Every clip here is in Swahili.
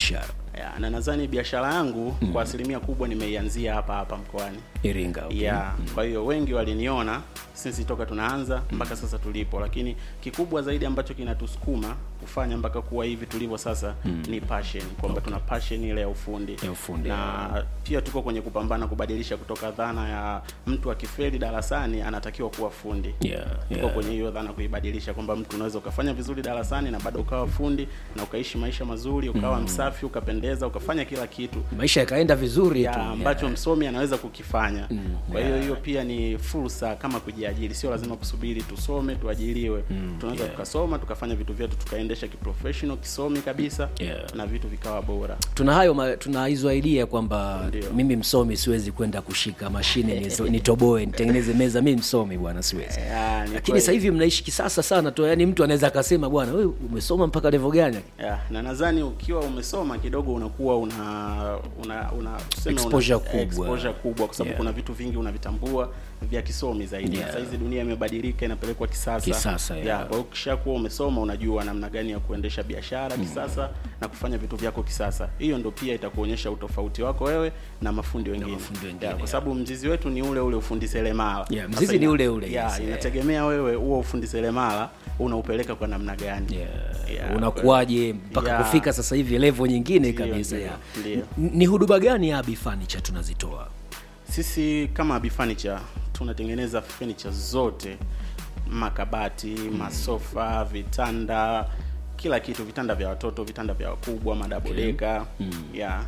biashara ya, na nadhani biashara yangu kwa asilimia kubwa nimeianzia hapa hapa mkoani Iringa okay. ya kwa hiyo wengi waliniona sisi toka tunaanza mpaka sasa tulipo, lakini kikubwa zaidi ambacho kinatusukuma kufanya mpaka kuwa hivi tulivyo sasa ni passion, kwamba tuna passion ile ya ufundi Ya ufundi, na pia tuko kwenye kupambana kubadilisha kutoka dhana ya mtu akifeli darasani anatakiwa kuwa fundi Yeah, tuko yeah. kwenye hiyo dhana kuibadilisha kwamba mtu unaweza ukafanya vizuri darasani na bado ukawa fundi na ukaishi maisha mazuri ukawa msafi ukapendeza ukafanya kila kitu maisha yakaenda vizuri ya tu ambacho yeah. msomi anaweza kukifanya kwa hiyo yeah. hiyo pia ni fursa kama kujiajiri sio lazima kusubiri tusome tuajiriwe tunaweza yeah. tukasoma tukafanya vitu vyetu tukaendesha kiprofessional kisomi kabisa Yeah. na vitu vikawa bora tuna hayo ma- tuna hizo idea kwamba Ndio. mimi msomi siwezi kwenda kushika mashine nizo- nitoboe nitengeneze meza mi msomi bwana siwezi Ya, ni lakini kweli. sasa hivi mnaishi kisasa sana tu yani mtu anaweza akasema bwana wewe umesoma mpaka level gani ya, na nadhani ukiwa umesoma kidogo unakuwa una una, una tuseme Exposure una, kubwa. exposure kubwa kwa sababu Yeah. kuna vitu vingi unavitambua vya kisomi zaidi Yeah. sasa hizi dunia imebadilika inapelekwa kisasa Kisasa, yeah. ya, kwa hiyo ukishakuwa umesoma unajua namna gani ya kuendesha biashara kisasa na kufanya vitu vyako kisasa hiyo ndo pia itakuonyesha utofauti wako wewe na mafundi wengine, mafundi wengine, ya, kwa yeah. sababu mzizi wetu ni ule ule ufundi seremala Yeah, Sasa mzizi ni ina- ule ule, ya, yes, yeah. inategemea wewe huo ufundi seremala unaupeleka kwa namna gani yeah. Yeah, unakuwaje mpaka Yeah. kufika sasa hivi level nyingine Ndio, kabisa ndio, ya. ndio. N- ni huduma gani ya Abi Furniture tunazitoa Sisi kama Abi Furniture tunatengeneza furniture zote, makabati, masofa, vitanda, kila kitu, vitanda vya watoto, vitanda vya wakubwa, madabodeka yeah.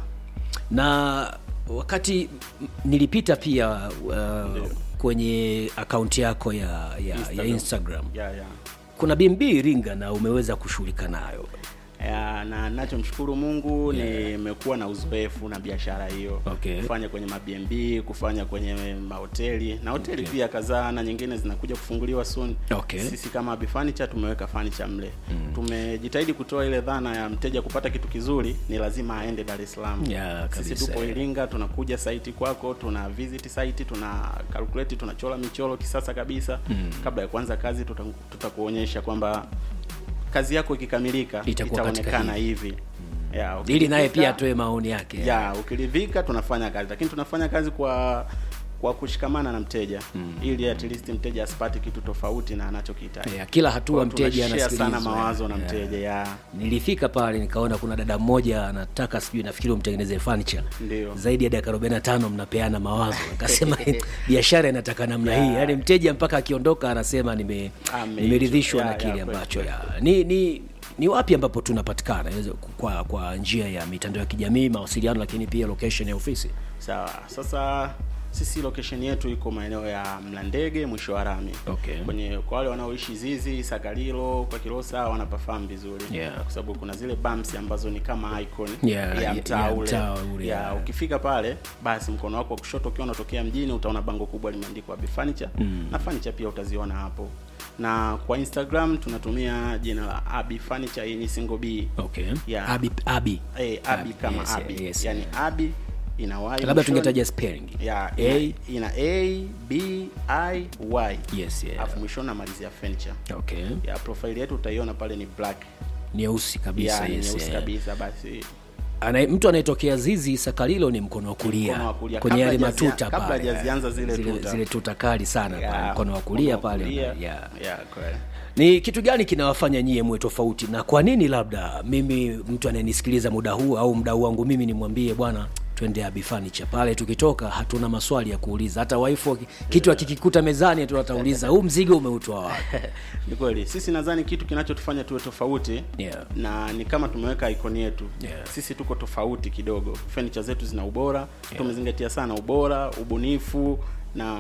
na wakati m- nilipita pia uh, kwenye akaunti yako ya, ya Instagram, ya Instagram. Instagram. Yeah, yeah. kuna BMB Iringa na umeweza kushughulika nayo Ya, na nachomshukuru Mungu nimekuwa na uzoefu na biashara hiyo Okay. kufanya kwenye mabnb kufanya kwenye mahoteli na hoteli pia kadhaa na nyingine zinakuja kufunguliwa soon. Okay. Sisi kama Abi Furniture tumeweka furniture mle tumejitahidi kutoa ile dhana ya mteja kupata kitu kizuri ni lazima aende Dar es Salaam. Ya, Sisi kabisa, tupo ya. Iringa, tunakuja site kwako, tuna visit site, tuna calculate, tunachora michoro kisasa kabisa. Kabla ya kuanza kazi tuta- tutakuonyesha kwamba kazi yako ikikamilika Itakuwa katika itaonekana hivi ya, ili naye ukiridhika- pia atoe maoni yake ya ukiridhika tunafanya kazi lakini tunafanya kazi kwa kwa kushikamana na mteja ili at least mteja asipate kitu tofauti na anachokihitaji Ya, kila hatua Kwa hiyo mteja tunashare sana anasikilizwa. mawazo na Ya. mteja ya nilifika pale nikaona kuna dada mmoja anataka sijui nafikiri umtengeneze furniture Ndio. zaidi ya dakika 45 mnapeana mawazo akasema biashara inataka namna hii yaani mteja mpaka akiondoka anasema nime Ame- nimeridhishwa ya, na ya, kile kweli, ambacho kweli. ya. ni ni ni wapi ambapo tunapatikana Inaweza kwa kwa njia ya mitandao ya kijamii mawasiliano lakini pia location ya ofisi sawa sasa sisi location yetu iko maeneo ya Mlandege mwisho wa rami Okay. kwenye kwa wale wanaoishi Zizi Sagalilo kwa Kilosa wanapafahamu vizuri Yeah. kwa sababu kuna zile bumps ambazo ni kama icon Yeah, ya ya- mtaa ya ule mtaa ule, ya yeah. ukifika pale basi mkono wako wa kushoto ukiwa unatokea mjini utaona bango kubwa limeandikwa Abi Furniture na furniture pia utaziona hapo na kwa Instagram tunatumia jina la Abi Furniture hii ni single B okay Yeah. abi abi eh, Abi Abi, kama yes, Abi yes. yani Abi ina Y labda mwishoni. tungetaja spelling ya A, ina, ina A B I Y yes yeah. alafu mwishoni namalizia furniture okay ya profile yetu utaiona pale ni black nyeusi kabisa ya ni yes, nyeusi yeah. kabisa basi Ana, mtu anayetokea zizi sakalilo ni mkono wa kulia Mkono wa kulia. kwenye Kabla yale hajazia- matuta kabla pale hajazianza zile zile, tuta. zile tuta kali sana Ya, pale mkono wa kulia mkono wa pale kulia. ya. ya kweli ni kitu gani kinawafanya nyie mwe tofauti na kwa nini labda mimi mtu anayenisikiliza muda huu au mdau wangu mimi nimwambie bwana twende Abi Furniture pale tukitoka hatuna maswali ya kuuliza hata waifu aki- kitu akikikuta mezani tu atauliza huu mzigo umeutoa wapi ni kweli sisi nadhani kitu kinachotufanya tuwe tofauti Yeah. na ni kama tumeweka ikoni yetu Yeah. sisi tuko tofauti kidogo furniture zetu zina ubora tumezingatia sana ubora ubunifu na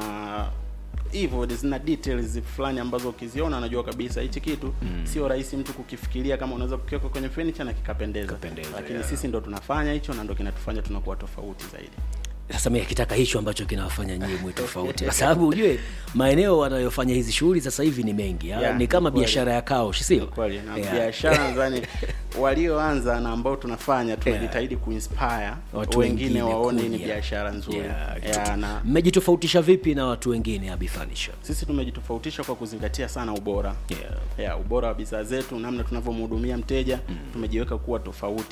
hivyo zina details fulani ambazo ukiziona unajua kabisa hichi kitu sio rahisi mtu kukifikiria kama unaweza kukiweka kwenye furniture na kikapendeza Kikapendeza, lakini yeah. sisi ndo tunafanya hicho na ndo kinatufanya tunakuwa tofauti zaidi sasa mimi akitaka hicho ambacho kinawafanya nyie mwe tofauti kwa sababu ujue maeneo wanayofanya hizi shughuli sasa hivi ni mengi ya, Yeah, ni kama ni kweli. biashara ya kaushi sio kweli na Yeah. biashara nadhani walioanza na ambao tunafanya tunajitahidi kuinspire Watu wengine wengine waone hii ni kuja. biashara nzuri Yeah, yeah, na mmejitofautisha vipi na watu wengine Abi Furniture? sisi tumejitofautisha kwa kuzingatia sana ubora Yeah. yeah, ubora wa bidhaa zetu namna tunavyomhudumia mteja tumejiweka kuwa tofauti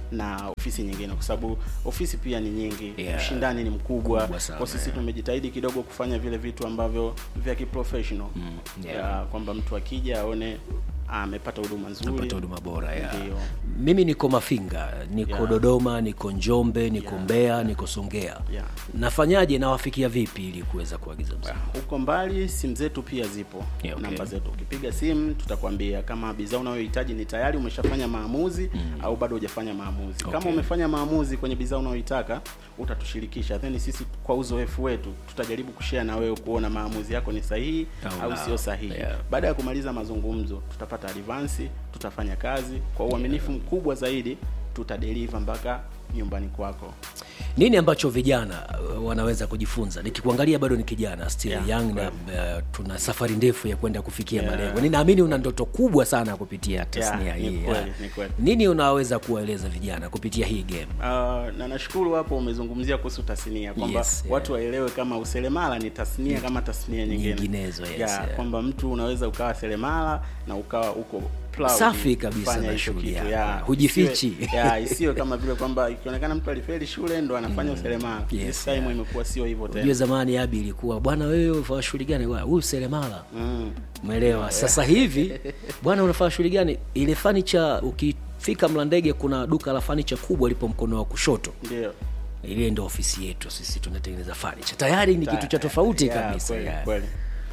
na ofisi nyingine kwa sababu ofisi pia ni nyingi Yeah. ushindani ni mkubwa Mkubwa sana, kwa sisi yeah. tumejitahidi kidogo kufanya vile vitu ambavyo vya kiprofessional yeah. Ya, kwamba mtu akija aone amepata huduma nzuri pata huduma bora ya Ndio. mimi niko mafinga niko Yeah. dodoma niko njombe niko Yeah. mbeya niko songea Yeah. nafanyaje nawafikia vipi ili kuweza kuagiza mzigo huko mbali simu zetu pia zipo Yeah, okay. namba zetu ukipiga simu tutakwambia kama bidhaa unayohitaji ni tayari umeshafanya maamuzi au bado hujafanya maamuzi Okay. kama umefanya maamuzi kwenye bidhaa unayoitaka utatushirikisha then sisi kwa uzoefu wetu tutajaribu kushare na wewe kuona maamuzi yako ni sahihi Au au la. sio sahihi Yeah. baada ya kumaliza mazungumzo tutapata advance tutafanya kazi kwa uaminifu mkubwa zaidi tutadeliver mpaka nyumbani kwako nini ambacho vijana uh, wanaweza kujifunza nikikuangalia bado ni kijana still Yeah, young na kweli. uh, tuna safari ndefu ya kwenda kufikia Yeah. malengo ninaamini una ndoto kubwa sana kupitia tasnia ni hii kweli, yeah. ni kweli. nini unaweza kuwaeleza vijana kupitia hii game Uh, na nashukuru hapo umezungumzia kuhusu tasnia kwamba Yes, yeah. watu waelewe kama useremala ni tasnia kama tasnia nyingine Nyinginezo, yes, yeah, yeah. kwamba mtu unaweza ukawa seremala na ukawa uko proud Safi kabisa kufanya na hicho shughuli kitu, yako. yeah. Hujifichi. Isiwe- yeah, isiwe kama vile kwamba ikionekana mtu alifeli shule ndo anafanya useremala Yes, This time yeah. imekuwa sio hivyo Ujue tena zamani abi ilikuwa bwana wewe unafanya shughuli gani Bwana, huyu seremala mm. umeelewa sasa hivi bwana unafanya shughuli gani ile fanicha ukifika mlandege kuna duka la fanicha kubwa lipo mkono wa kushoto ndio ile ndo ofisi yetu sisi tunatengeneza fanicha tayari ni kitu cha tofauti Yeah, kabisa kweli, yeah. kweli.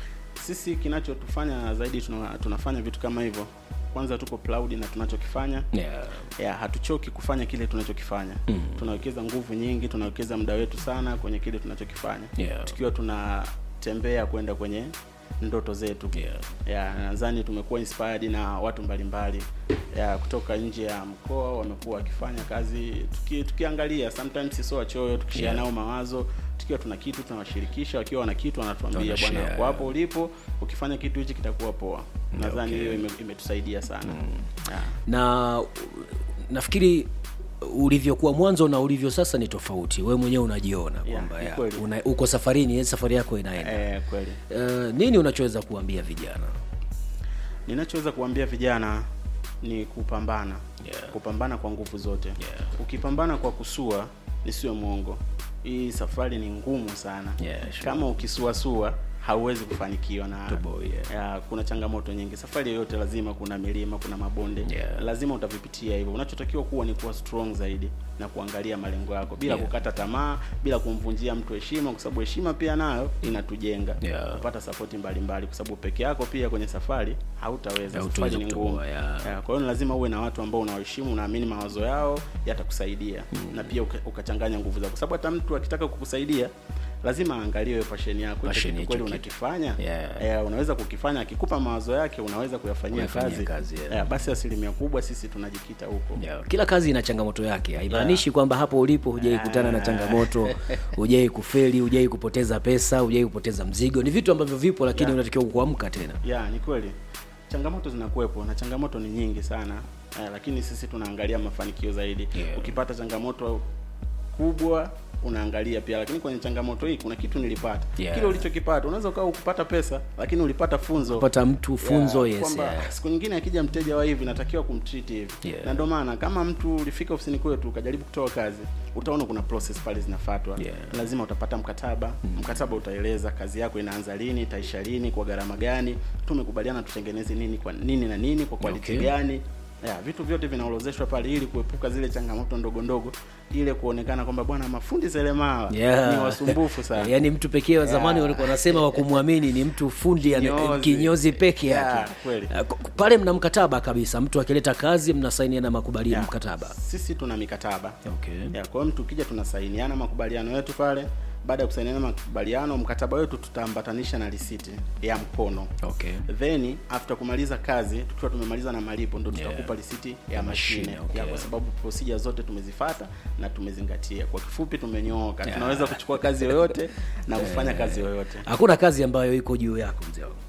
sisi kinachotufanya zaidi tuna, tunafanya vitu kama hivyo kwanza tuko proud na tunachokifanya Yeah. ya hatuchoki kufanya kile tunachokifanya mm. tunawekeza nguvu nyingi tunawekeza muda wetu sana kwenye kile tunachokifanya Yeah. tukiwa tunatembea kwenda kwenye ndoto zetu Yeah. ya nadhani tumekuwa inspired na watu mbalimbali ya kutoka nje ya mkoa wamekuwa wakifanya kazi tuki, tukiangalia sometimes sio wachoyo tukishare Yeah. nao mawazo tukiwa tuna kitu tunawashirikisha wakiwa wana kitu wanatuambia Wanashare. bwana kwa hapo ulipo ukifanya kitu hichi kitakuwa poa nadhani Okay. hiyo ime, imetusaidia sana yeah. na uh, nafikiri ulivyokuwa mwanzo na ulivyo sasa ni tofauti wewe mwenyewe unajiona Yeah, kwamba ni ya, kweli. una, uko safarini yani safari yako inaenda Eh, kweli uh, nini unachoweza kuambia vijana ninachoweza kuambia vijana ni kupambana Yeah. kupambana kwa nguvu zote Yeah. ukipambana kwa kusua nisiwe mwongo hii safari ni ngumu sana Yeah, sure. kama ukisuasua hauwezi kufanikiwa na Toboy, yeah. ya, kuna changamoto nyingi safari yoyote lazima kuna milima kuna mabonde Yeah. lazima utavipitia hivyo unachotakiwa kuwa ni kuwa strong zaidi na kuangalia malengo yako bila Yeah. kukata tamaa bila kumvunjia mtu heshima kwa sababu heshima pia nayo inatujenga Yeah. kupata sapoti mbalimbali kwa sababu peke yako pia kwenye safari hautaweza Hautaweza safari ni kutoboa, ngumu yeah. Yeah, kwa hiyo ni lazima uwe na watu ambao unawaheshimu unaamini mawazo yao yatakusaidia na pia uka- ukachanganya nguvu zako kwa sababu hata mtu akitaka kukusaidia lazima aangalie wewe passion yako hicho Passion kitu hicho kweli kitu. unakifanya Yeah. eh, unaweza kukifanya akikupa mawazo yake unaweza kuyafanyia Kuyafanyia kazi, kazi, yeah. Eh, basi asilimia kubwa sisi tunajikita huko yeah. kila kazi ina changamoto yake haimaanishi kwamba hapo ulipo hujai kutana na changamoto hujai kufeli hujai kupoteza pesa hujai kupoteza mzigo ni vitu ambavyo vipo lakini Yeah. unatakiwa kuamka tena ya ni kweli changamoto zinakuwepo na changamoto ni nyingi sana eh, lakini sisi tunaangalia mafanikio zaidi Yeah. ukipata changamoto kubwa unaangalia pia lakini kwenye changamoto hii kuna kitu nilipata Yeah. kile ulichokipata unaweza ukawa ukupata pesa lakini ulipata funzo pata mtu funzo Ya, yes, kwamba yeah. siku nyingine akija mteja wa hivi natakiwa kumtreat hivi Yeah. na ndio maana kama mtu ulifika ofisini kwetu ukajaribu kutoa kazi utaona kuna process pale zinafuatwa Yeah. lazima utapata mkataba mkataba utaeleza kazi yako inaanza lini itaisha lini kwa gharama gani tumekubaliana tutengeneze nini kwa nini na nini kwa quality Okay. gani ya, vitu vyote vinaorozeshwa pale ili kuepuka zile changamoto ndogo ndogo ile kuonekana kwamba bwana mafundi seremala Yeah. ni wasumbufu sana yaani mtu pekee wa zamani Yeah. walikuwa wanasema wa kumwamini ni mtu fundi ana- Kinyozi. kinyozi peke Yeah, yake kweli. Uh, k- pale mna mkataba kabisa mtu akileta kazi mnasainiana makubaliano Ya, mkataba sisi tuna mikataba okay. ya kwa hiyo mtu ukija tunasainiana makubaliano yetu pale baada ya kusainiana makubaliano mkataba wetu tutaambatanisha na risiti ya mkono Okay. then after kumaliza kazi tukiwa tumemaliza na malipo ndo Yeah. tutakupa risiti ya, Ya mashine, mashine, okay. ya kwa sababu procedure zote tumezifata na tumezingatia kwa kifupi tumenyooka Yeah. tunaweza kuchukua kazi yoyote na kufanya kazi yoyote hakuna kazi ambayo iko juu yako mzee wangu.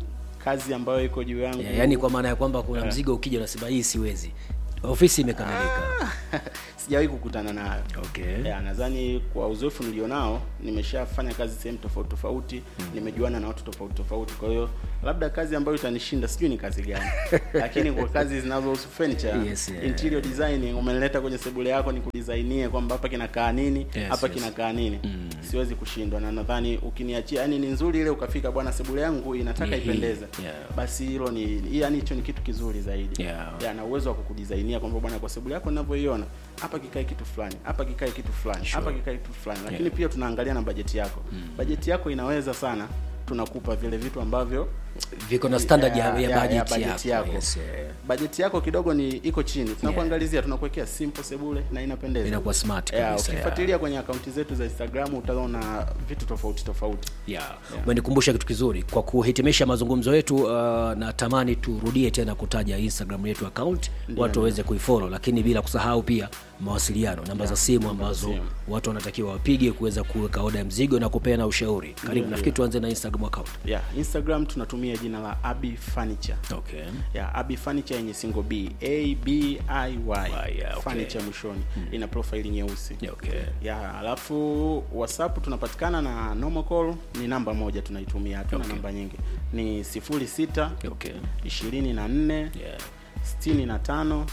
kazi ambayo iko juu yangu Ya- yaani kwa maana ya kwamba kuna mzigo ukija unasema hii siwezi ofisi imekamilika sijawahi kukutana nayo okay. ya nadhani kwa uzoefu nilionao nimeshafanya kazi sehemu tofauti tofauti mm. nimejuana na watu tofauti tofauti kwa hiyo labda kazi ambayo itanishinda sijui ni kazi gani lakini kwa kazi zinazohusu furniture Yes, yeah. interior designing umenileta kwenye sebule yako ni kudisainie kwamba hapa kinakaa nini Yes, hapa yes. kinakaa nini mm. siwezi kushindwa na nadhani ukiniachia yani ni nzuri ile ukafika bwana sebule yangu inataka Ni hii. ipendeze Yeah. basi hilo ni yani hicho ni kitu kizuri zaidi Yeah. ya, na uwezo wa kukudisainia kwamba bwana kwa sebule yako ninavyoiona hapa kikae kitu fulani hapa kikae kitu fulani Sure. hapa kikae kitu fulani lakini Yeah. pia tunaangalia na bajeti yako mm. bajeti yako inaweza sana tunakupa vile vitu ambavyo viko na standard ya, Ya- ya, ya- budget ya budget yako, yako. Yes, yeah. bajeti yako kidogo ni iko chini tunakuangalizia tunakuwekea simple sebule na inapendeza inakuwa smart yeah, kabisa yeah. ukifuatilia kwenye akaunti zetu za instagram utaona vitu tofauti tofauti yeah. umenikumbusha kitu kizuri kwa kuhitimisha mazungumzo yetu uh, natamani turudie tena kutaja instagram yetu account watu waweze kuifollow lakini bila kusahau pia mawasiliano namba za simu ambazo simu. watu wanatakiwa wapige kuweza kuweka oda ya mzigo na kupeana ushauri karibu nafikiri tuanze na instagram account yeah, instagram tunatumia jina la abi furniture okay. ya abi furniture yenye single b a b i y yeah, okay. furniture mwishoni ina profile nyeusi Yeah, okay. ya alafu whatsapp tunapatikana na normal call ni namba moja tunaitumia hatuna Okay. namba nyingi ni sifuri sita Okay. ishirini na nne Yeah. sitini na tano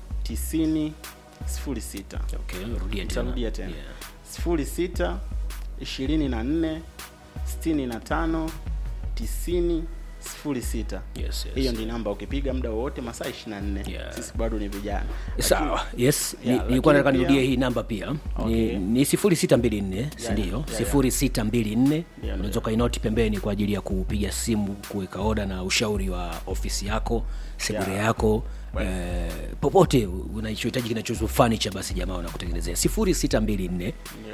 tisini sifuri sita Okay. rudia tena nitarudia tena Yeah. sifuri sita ishirini na nne sitini na tano tisini sifuri sita Yes, yes. hiyo ndi namba ukipiga muda wowote masaa ishiri na nne Yeah. sisi bado ni vijana sawa yes Ni- Yeah, nilikuwa nataka lakini nirudie pia- hii namba pia Okay. ni, ni sifuri sita mbili nne sindio yeah, yeah. sifuri sita mbili nne yeah. unaweza ukainoti pembeni kwa ajili ya kupiga simu kuweka oda na ushauri wa ofisi yako sebure Yeah. yako eh, popote unachohitaji kinachohusu furniture basi jamaa wanakutengenezea sifuri sita mbili nne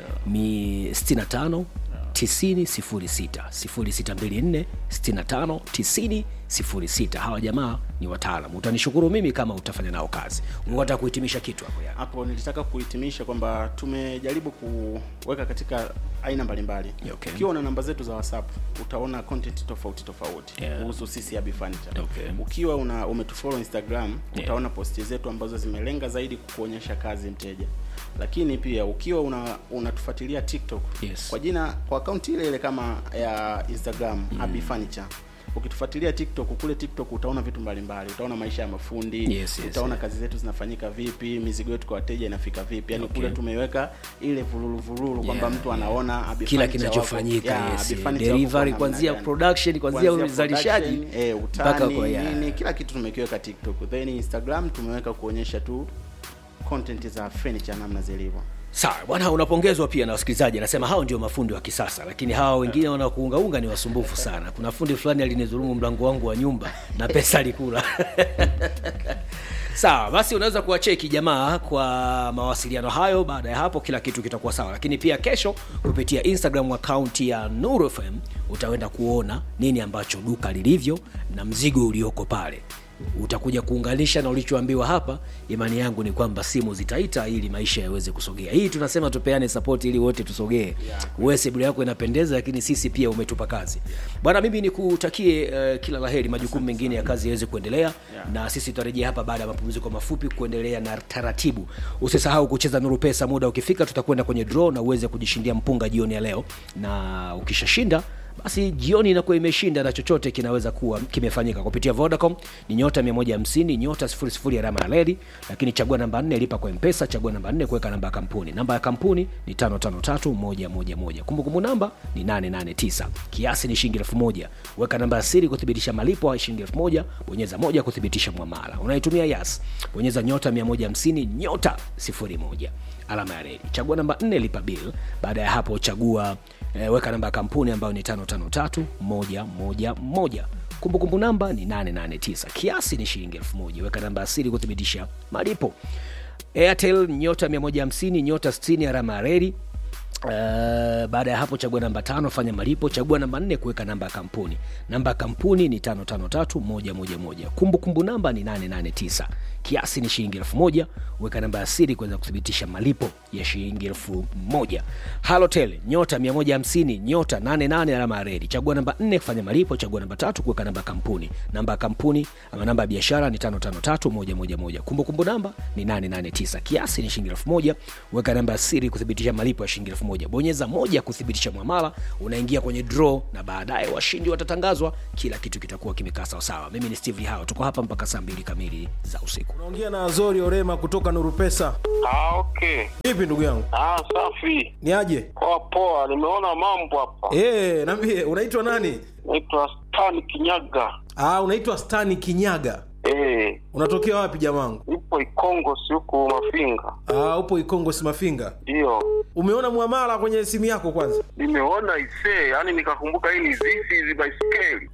mi sitini na tano tisini sifuri sita sifuri sita mbili nne sitini na tano tisini sifuri sita hawa jamaa ni wataalam utanishukuru mimi kama utafanya nao kazi unataka kuhitimisha kitu hapo ya hapo nilitaka kuhitimisha kwamba tumejaribu kuweka katika aina mbalimbali Okay. ukiwa una namba zetu za whatsapp utaona content tofauti tofauti Yeah. kuhusu sisi Abi Furniture. Okay. ukiwa una umetufollow instagram utaona posti zetu ambazo zimelenga zaidi kukuonyesha kazi mteja lakini pia ukiwa una unatufuatilia tiktok Yes. kwa jina kwa akaunti ile ile kama ya instagram mm. Abi Furniture ukitufuatilia tiktok kule tiktok utaona vitu mbalimbali utaona maisha ya mafundi Yes, yes, utaona yeah. kazi zetu zinafanyika vipi mizigo yetu kwa wateja inafika vipi yani Okay. kule tumeiweka ile vululu vululu kwamba Yeah, mtu anaona Abi kila Furniture kinachofanyika wako- yeah, yes, Abi Furniture wako delivery kwa kuanzia namna gani. production kuanzia Kuanzia uzalishaji production, eh, mpaka utani kwa ya nini kila kitu tumekiweka tiktok then instagram tumeweka kuonyesha tu content za furniture namna zilivyo sawa bwana unapongezwa pia na wasikilizaji anasema hao ndio mafundi wa kisasa lakini hawa wengine wanakuungaunga ni wasumbufu sana kuna fundi fulani alinidhulumu mlango wangu wa nyumba na pesa alikula sawa basi unaweza kuwacheki jamaa kwa mawasiliano hayo baada ya hapo kila kitu kitakuwa sawa lakini pia kesho kupitia instagram akaunti ya Nuru FM utaenda kuona nini ambacho duka lilivyo na mzigo ulioko pale utakuja kuunganisha na ulichoambiwa hapa imani yangu ni kwamba simu zitaita ili maisha yaweze kusogea hii tunasema tupeane support ili wote tusogee yeah. wewe sebule yako inapendeza lakini sisi pia umetupa kazi bwana mimi nikutakie uh, kila laheri majukumu mengine ya kazi yaweze kuendelea Yeah. na sisi tutarejea hapa baada ya mapumziko mafupi kuendelea na taratibu usisahau kucheza nuru pesa muda ukifika tutakwenda kwenye draw na uweze kujishindia mpunga jioni ya leo na ukishashinda basi jioni inakuwa imeshinda na chochote kinaweza kuwa kimefanyika kupitia vodacom ni nyota 150 nyota 00 alama ya leli lakini chagua namba 4 lipa kwa mpesa chagua namba 4 kuweka namba ya kampuni namba ya kampuni ni 553111 kumbukumbu namba ni 889 kiasi ni shilingi 1000 weka namba ya siri kuthibitisha malipo ya shilingi 1000 bonyeza moja kuthibitisha mwamala unaitumia yas bonyeza nyota 150 nyota 01 alama ya reli chagua namba 4 lipa bill baada ya hapo chagua eh, weka namba ya kampuni ambayo ni 553111 kumbukumbu namba ni 889 kiasi ni shilingi 1000 weka namba ya siri kuthibitisha malipo airtel nyota 150 nyota 60 alama ya reli Uh, baada ya hapo chagua namba tano fanya malipo chagua namba nne kuweka namba ya kampuni namba ya kampuni ni tano tano tatu moja moja moja kumbukumbu namba ni 889 kiasi ni shilingi elfu moja weka namba ya siri kuweza kuthibitisha malipo ya shilingi elfu moja halotel nyota 150 nyota 88 alama ya redi chagua namba 4 kufanya malipo chagua namba tatu kuweka namba ya kampuni namba ya kampuni ama namba ya biashara ni 553111 kumbukumbu namba ni 889 kiasi ni shilingi elfu moja weka namba ya siri kuthibitisha malipo ya shilingi elfu moja bonyeza moja kuthibitisha mwamala unaingia kwenye draw na baadaye washindi watatangazwa kila kitu kitakuwa kimekaa sawasawa mimi ni steve hao tuko hapa mpaka saa mbili kamili za usiku unaongea na azori orema kutoka nuru pesa Ah, okay. vipi ndugu yangu Ah, safi. ni aje Poa poa, nimeona mambo hapa. e, nambie unaitwa nani Naitwa Stan Kinyaga. ah, unaitwa stani kinyaga Eh, unatokea wapi jamangu ipo Ikongo si huku Mafinga. ah, upo ikongo simafinga Ndio. umeona mwamala kwenye simu yako kwanza Nimeona isee, yani nikakumbuka hii ni zizi hizi baiskeli.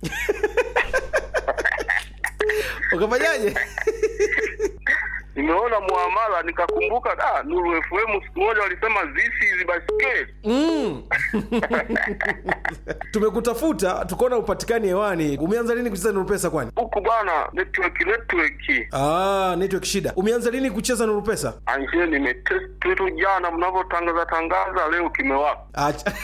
ukafanyaje Nimeona muamala nikakumbuka ah, Nuru FM siku moja walisema zizi hizi baiskeli. mm. tumekutafuta tukaona upatikani hewani umeanza lini kucheza nuru pesa kwani Huku bwana network network. ah, network shida umeanza lini kucheza nuru pesa Anje nimetest tu jana mnavyotangaza tangaza leo kimewaka. Acha.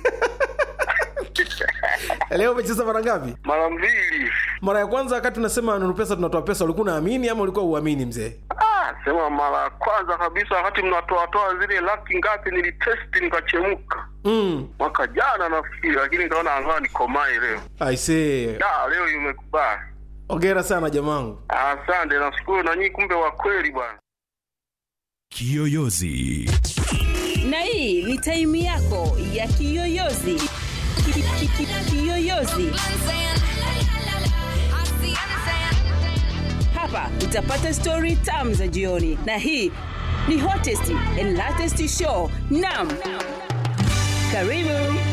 leo umecheza mara ngapi Mara mbili. mara ya kwanza wakati unasema nuru pesa tunatoa pesa ulikuwa unaamini ama ulikuwa uamini mzee Ah, sema mara ya kwanza kabisa wakati mnatoatoa zile laki ngapi nilitesti nikachemka mm. mwaka jana nafikiri, lakini nikaona angaa nikomae leo. aisee Da, leo imekubali. ongera sana jamangu Asante, nashukuru na nyinyi, kumbe wa kweli bwana. Kiyoyozi. na hii ni taimu yako ya kiyoyozi Ki- ki- ki- kiyoyozi hapa utapata stori tam za jioni na hii ni hottest and latest show nam karibu